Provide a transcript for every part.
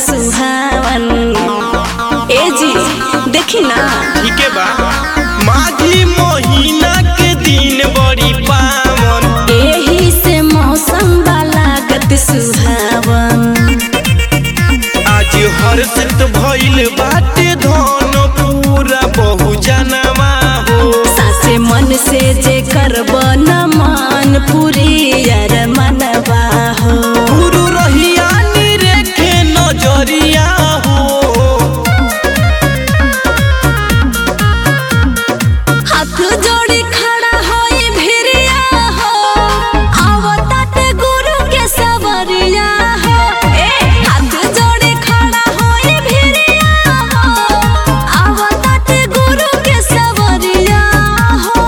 सुहावन ए जी देखी ना ठीक है बा माघी महीना के दिन बड़ी पावन एही से मौसम बा लागत सुहावन आज हर्षित भइल बाटे धन पूरा बहु जनवा हो सासे मन से जे करब न मान पूरी यार मनवा हो गुरु रहिया निरेखे नजरिया हो हाथ जोड़ी खड़ा होई भिरिया हो आवताते गुरु के सवरिया हो ए हाथ जोड़ी खड़ा होई भिरिया हो आवताते गुरु के सवरिया हो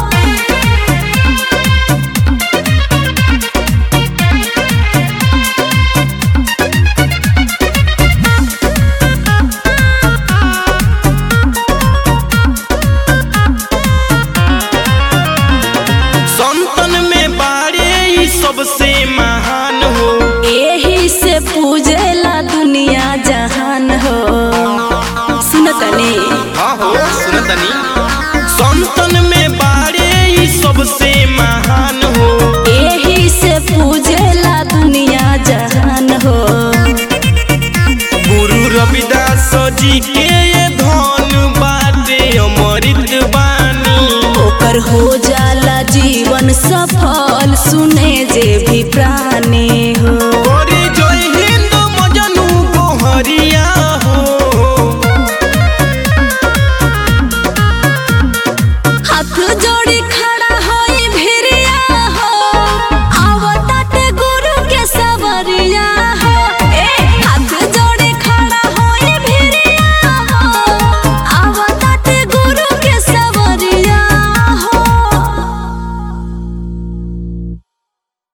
संतन में बारे ई सबसे महान हो एही से पूजेला दुनिया जहान हो सुनतनी हाँ हो सुनतनी संतन में बारे ई सबसे महान हो एही से पूजेला दुनिया जहान हो गुरु रविदास जी के ये धन बाटे अमृत बानी ओकर हो जाला जीवन सफल सुने